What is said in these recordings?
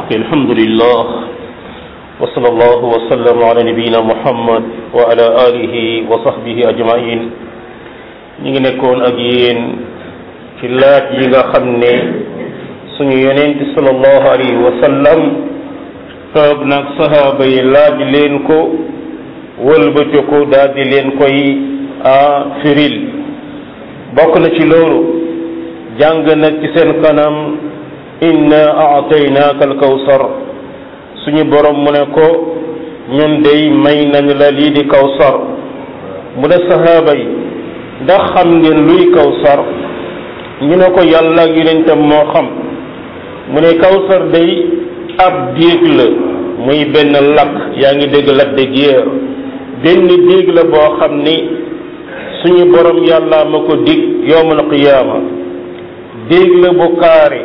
الحمد لله وصلى الله وسلم على نبينا محمد وعلى آله وصحبه أجمعين ñi ngi nekkoon ak yéen ci laaj yi nga xam ne suñu yonent sallallahu alayhi wa sallam toog nag sahaaba yi laaj leen ko wëlbati ko daal di leen koy a firil bokk na ci loolu jàng nag ci seen kanam inna aataynaaka alkawsar suñu borom mu ne ko ñun dey may nañ la lii di kawsar mu ne sahaaba yi ndax xam ngeen luy kawsar ñu ne ko yàlla ak yonentam moo xam mu ne kawsar day ab déeg la muy benn lakk yaa ngi dégg Lac de Guiers benn déeg la boo xam ni suñu borom yàlla ma ko dig yowmal qiyaama déeg la bu kaare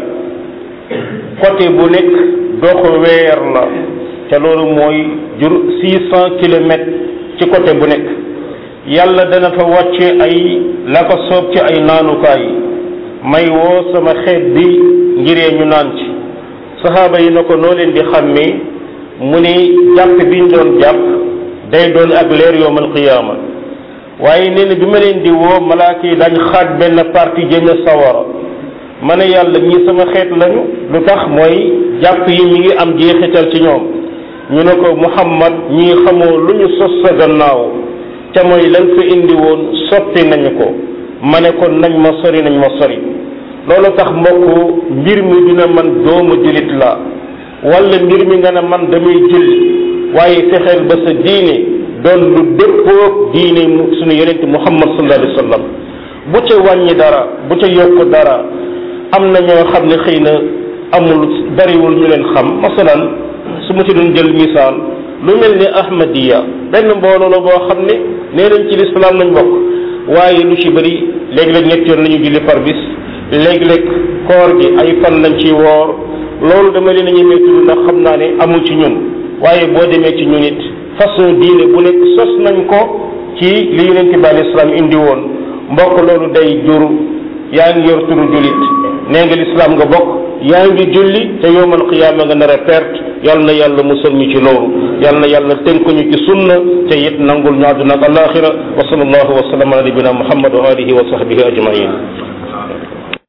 côté bu nekk doxu weer la te loolu mooy jur six cent kilomètres ci côté bu nekk yàlla dana fa wàcce ay la ko soob ci ay naanukaay may woo sama xeet bi ngiree ñu naan ci saxaaba yi na ko noo leen di xàmmee mu ni jàpp bi ñu doon jàpp day doon ak leer yowmal qiyaama waaye nee na bi ma leen di woo malaaka yi dañ xaaj benn parti jëme sawara ma ne yàlla ñi sama xeet lañu lu tax mooy jàpp yi mi ngi am jeexital ci ñoom ñu ne ko muhammad ñii xamoo lu ñu sos sa gannaaw te mooy lan fa indi woon soppi nañu ko ma ne kon nañ ma sori nañ ma sori loolu tax mbokk mbir mi dina man doomu jullit la wala mbir mi nga ne man damay julli waaye fexeel ba sa diine doon lu dëppoo diine suñu yonente muhammad sallallahu alayhi wa sallam bu ca wàññi dara bu ca yokk dara am na ñoo xam ne xëy na amul bariwul ñu leen xam masalan su ma ci doon jël misaal lu mel ni ahmadiya benn mbooloo la boo xam ne nee nañ ci lislaam lañ bokk waaye lu ci bëri léeg-léeg ñett yoon la ñu julli par bis léeg-léeg koor gi ay fan lañ ci woor loolu dama leen a ñemee tudd ndax xam naa ne amul ci ñun waaye boo demee ci ñun it façon diine bu nekk sos nañ ko ci li yonente bi alei salaam indi woon mbokk loolu day jur yaa ngi yor turu jullit nee nga lislaam nga bokk yaa ngi julli te yowmal qiyaama nga nar a perte yal na yàlla musal ñu ci loolu yal na yàlla tënk ñu ci sunna te it nangul ñu àdduna ak alaxira wa sallallahu wa sallam ala nabina muhammad wa alihi wa sahbihi ajmain